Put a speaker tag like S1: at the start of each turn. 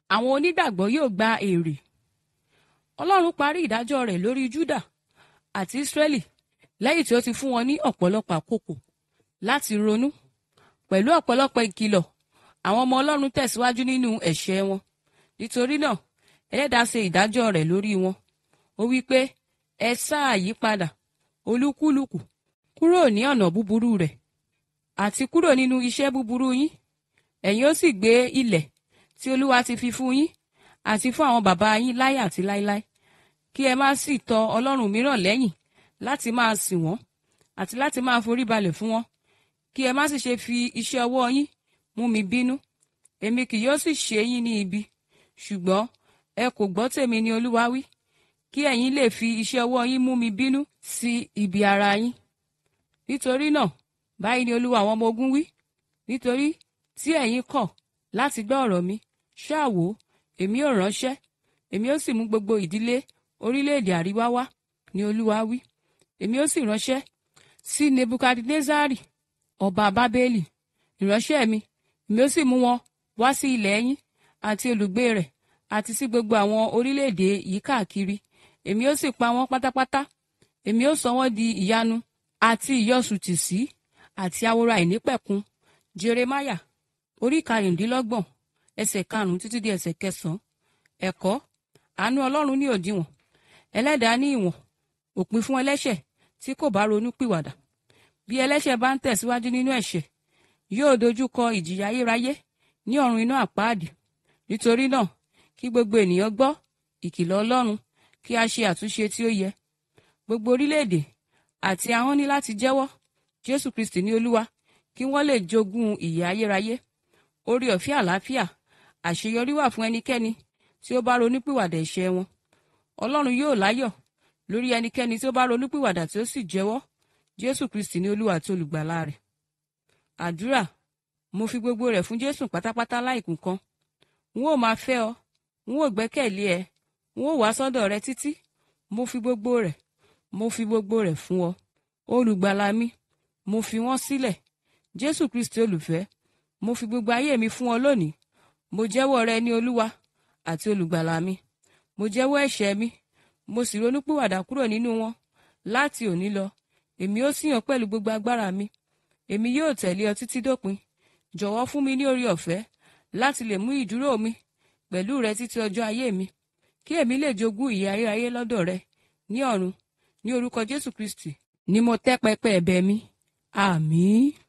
S1: àwọn onígbàgbọ́ yóò gba èrè ọlọ́run parí ìdájọ́ rẹ̀ lórí júdà àti ísírẹ́lì lẹ́yìn tí ó ti fún wọn ní ọ̀pọ̀lọpọ̀ àkókò láti ronú pẹ̀lú ọ̀pọ̀lọpọ̀ ìkìlọ̀ àwọn ọmọ ọlọ́run tẹ̀síwájú nínú ẹ̀ṣẹ̀ wọn nítorí náà ẹlẹ́dàá ṣe ìdájọ́ rẹ̀ lórí wọn ó wí pé ẹ sáà yí padà olúkúlùkù kúrò ní ọ̀nà búburú rẹ̀ àti kúrò nínú iṣẹ́ búburú yín ẹ̀yin ó sì gbé ilẹ̀ tí olúwa ti fi fún yín àti fún àwọn bàbá yín láyé àti láéláé kí ẹ má sì tọ ọlọ́run mìíràn lẹ́yìn láti máa sìn wọ́n àti láti máa forí balẹ̀ fún wọn kí ẹ má sì ṣe fi iṣẹ́ ọwọ́ yín mú mi bínú èmi kì yóò sì ṣe yín ní ibi ṣùgbọ́n ẹ kò gbọ́ tèmi ni olúwa wí kí ẹ̀yin lè fi iṣẹ́ ọwọ́ yín mú mi bínú sí ibi ara yín nítorí náà báyìí ni olúwa àwọn ọmọ ogun wí nítorí tí ẹ̀yin kọ̀ láti gbọ́ ọ̀rọ̀ mi ṣáà wò èmi ò ránṣẹ́ èmi ó sì mú gbogbo ìdílé orílẹ̀-èdè àríwá wá ni olúwa wí èmi ó sì ránṣẹ́ sí nebukadnezari ọba bábélì ìránṣẹ́ mi èmi ó sì mú wọn wá sí ilẹ̀ yín àti olùgbé rẹ̀ àti sí gbogbo àwọn orílẹ̀-èdè yìí káàkiri èmi ó sì pa wọ́n pátápátá èmi ó sọ wọ́n di ìyanu àti ìyọ̀sùtì sí àti ahoro àìnípẹ̀kun jeremaya orí karùndínlọ́gbọ̀n ẹsẹ̀ karùn-ún títí di ẹsẹ̀ kẹsàn-án ẹ̀kọ́ àánú ọlọ́run ní òdiwọ̀n ẹlẹ́dàá ní ìwọ̀n òpin fún ẹlẹ́ṣẹ̀ tí kò bá ronú pìwàdà bí ẹlẹ́ṣẹ̀ bá ń tẹ̀síwájú nínú ẹ̀ṣẹ̀ yóò dojú kọ ìjìyà ayérayé ní ọ̀run iná àpáàdì nítorí náà kí gbogbo ènìyàn gbọ́ ìkìlọ̀ ọlọ́run kí a ṣe àtúnṣe tí ó yẹ gbogbo orílẹ̀-èdè àti ahọ́n ní láti jẹ́wọ́ jésù kristi ní olúwa kí wọ́n lè jogún ìyè ayérayé orí ọ̀fẹ́ àlàáfíà àṣeyọrí wà fún ẹnikẹ́ni tí ó bá ronúpìwàdà ẹ̀ṣẹ̀ wọn ọlọ́run yóò láyọ̀ lórí ẹnikẹ́ni tí ó bá ronúpìwàdà tí ó sì jẹ́wọ́ jésù kristi ní olúwa àti olùgbàlà rẹ̀ àdúrà mo fi gbogbo rẹ̀ fún jésù pátápátá láìkùn kan n ó máa fẹ́ ọ n ó gbẹ́kẹ̀lé ẹ n ó wá sọ́dọ̀ rẹ títí mo fi gbogbo rẹ̀ mo fi gbogbo rẹ̀ fún ọ olùgbàlà mi mo fi wọ́n sílẹ̀ jésù kristi olùfẹ́ mo fi gbogbo ayé mi fún ọ lónìí mo jẹ́wọ́ rẹ ní olúwa àti olùgbàlà mi mo jẹ́wọ́ ẹ̀ṣẹ̀ mi mo sì ronúpìwàdà kúrò nínú wọn láti òní lọ èmi ó sìn ọ́ pẹ̀lú gbogbo agbára mi èmi yóò tẹ̀lé ọ títí dópin jọ̀wọ́ fún mi ní orí ọ̀fẹ́ láti lè mú ìdúró mi pẹ̀lú rẹ títí ọjọ́ ayé mi kí èmi lè jogún ìyè ayérayé lọ́dọ̀ rẹ ní ọ̀run ní orúkọ jésù kristi ni mo tẹ́ pẹpẹ ẹ̀bẹ̀ mi àmín.